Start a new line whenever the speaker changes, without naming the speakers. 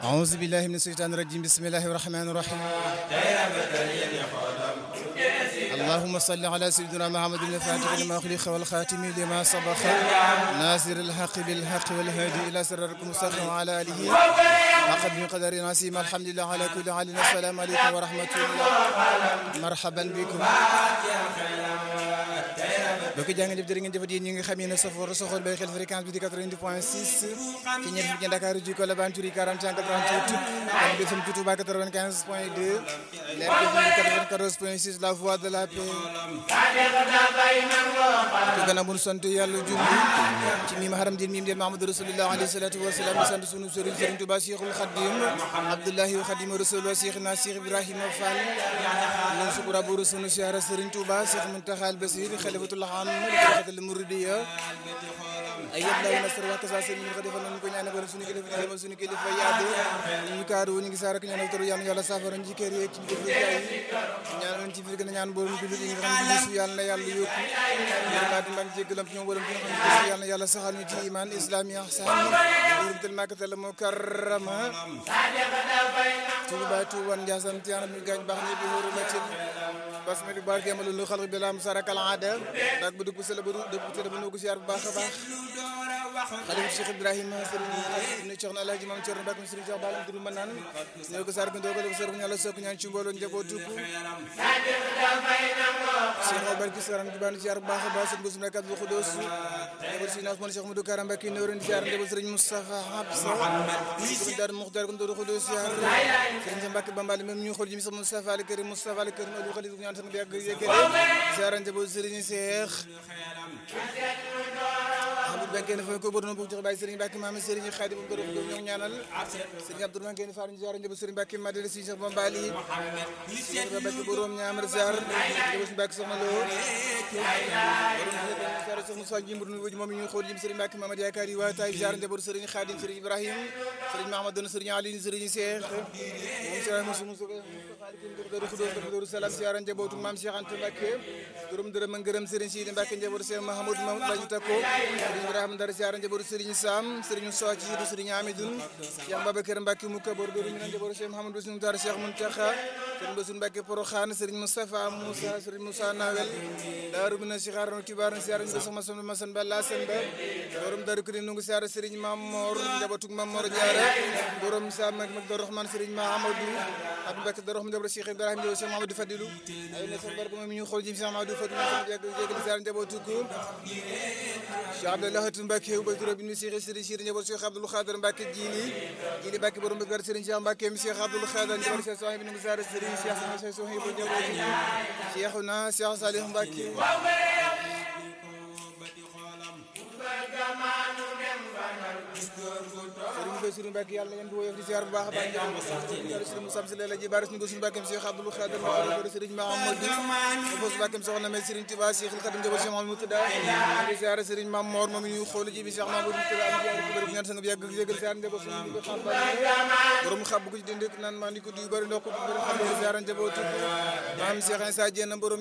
أعوذ بالله من الشيطان الرجيم بسم الله الرحمن الرحيم اللهم صل على سيدنا محمد الفاتح لما خلق والخاتم لما سبق ناصر الحق بالحق والهادي إلى سراركم المستقيم وعلى آله حق بقدر نسيم الحمد لله على كل حال السلام عليكم ورحمة الله مرحبا بكم bokk jaa ngeen jëf jërë ngeen jëfat yéen ñi nga xam ne safoor soxol bay xel fréquence bi di 90 point 6 ci ñett fi ci Dakar ji ko la Bantouri 40 88 ak BFM ci Touba 95 point 2 leer BFM 94 point 6 la voix de la paix te gën a mun sant yàlla julli ci miim haram din miim den Mahamadou Rasulullah alayhi salatu wa salaam sant sunu sëriñ sëriñ Touba Cheikhul Khadim Abdullahi wa Khadim Rasul wa Cheikhna Cheikh Ibrahima Fall ñun sukura buru sunu siyaara sëriñ Touba Cheikh Muntaxa al Basir xalifatullah am xalifatul muridiya ay yëpp law nasar wax kasa sëriñ ñu ko defal nañu ko ñaanal suñu kilifa ñu demal suñu kilifa yaade ñu kaaru ñu ngi saara ko ñaanal turu yàlla yàlla saafara ci kër yi ci jëf yi ñaanal ci fi gën a ñaan borom jullit yi nga xam ne bisu yàlla na yàlla yokku yërmaati mbag jéggalam ci ñoom borom ci nga xam ne bisu yàlla na yàlla saxal ñu ci iman islam yi ahsan yurbital makatal mukarrama tuuba tuuban njaasam ci anam ñu gaañ baax ni bi wóoru la ci basmati barke ma lu xalq bi lam sarakal aada dak bu dugg sele bu dugg sele bu nugu siyaar bu baax a baax xalifa Cheikh Ibrahima sëriñ ibnu Cheikh Alaaji Maam Cerno Mbàkke sëriñ Cheikh Balam Duru Manaan ñoo ko sarg ndoo ko def sër ñala sokk ñaan ci mbooloo njabootu ko Cheikh Barki saran di baan siyaar bu baax a baax sëriñ Boussou Mbàkke Abdou Khoudoss njaboot si naas man Cheikh Modou Karam Mbàkke nooren siyaar njaboot sëriñ Moustapha Habsa sëriñ Daar Muxtaar ko ndoo Khoudoss siyaar sëriñ Cheikh Mbàkke Bambali même ñu xool ji mi sama Moustapha al Karim Moustapha al Karim Aliou Khalid ñaan sama yàgg yëggale siyaar njaboot sëriñ Cheikh Abdou Benke ne fa ko bodoon bu jox bay Serigne Mbacke maam Serigne Khadim bu borom ñoo ñaanal Serigne Abdou Benke ne faru ziar njëb Serigne Mbacke Madina si Cheikh Bambali Serigne Mbacke borom ñaamar ziar njëb Mbacke soxna Lo borom ziar Cheikh Moussa Jimbour nu moom ñu xool jim Serigne Mbacke Mamadou Yakari wa tay ziar njëb Serigne Khadim Serigne Ibrahim Serigne Mahamadou Serigne Ali Serigne Cheikh moom Cheikh Moussa Moussa Daaru Salaam ziar njabootu maam Cheikh Anta Mbacke borom dërëm ak ngërëm Serigne Sidi Mbacke njabootu Cheikh Mahamadou Mamadou lañu takko Ibrahima Ndar siyaara njabootu Serigne Sam Serigne Soci du Serigne Amidoun Cheikh Babacar Mbacke Mouka bor do ñu njabootu Cheikh Mouhamadou Sunu Tar Cheikh Muntaxa Serigne Bassirou Mbacke Porokhane Serigne Moustapha Moussa Serigne Moussa Nawel Daaru Mina Sikhar no kibar siyaara ñu sama sama masan ba la semba borom Daaru Kudi nungu siyaara Serigne Mamor njabootu Mamor Diarra borom Sam ak Magdou Rahman Serigne Mahamadou Abdou Mbacke Darou Rahman njabootu Cheikh Ibrahima njabootu Cheikh Mahamadou Fadilou ay na sa barke moom ñu xool ji Cheikh Mahamadou Fadilou jégal siyaara njabootu ko Cheikh Abdallah Hatou Mbacke wu Badou Rabine Cheikh Serigne Cheikh njabootu Cheikh Abdoul Khader Mbacke Jili Jili Mbacke borom bëgg Serigne Cheikh Mbacke mi Cheikh Abdoul Khader njabootu Cheikh Sohib nu ngi saare Serigne Cheikh sama Cheikh Sohib bu njabootu Cheikhuna Cheikh Salih Mbacke Serigne Bassirou Mbacke yàlla ngeen di woyof di ziar bu baax a baax njabootu Serigne Moussa Sy la ji baris ñu ko suñu Mbacke Cheikh Abdoul Khader Mbacke Serigne Mahamadou Fos Mbacke soxna may Serigne Touba Cheikh Khadim njabootu Cheikh Mahamadou Moutada di ziar Serigne Mame Mor moom ñu xool ji bi Cheikh Mahamadou Moutada am ziar ko bëri ñaan sang bi yàgg yëgal ziar njabootu suñu ko xam ba borom xab ko ci dënd naan maa ni ko du bëri ndox ko bëri xam ziar njabootu maam Cheikh Insa Diène borom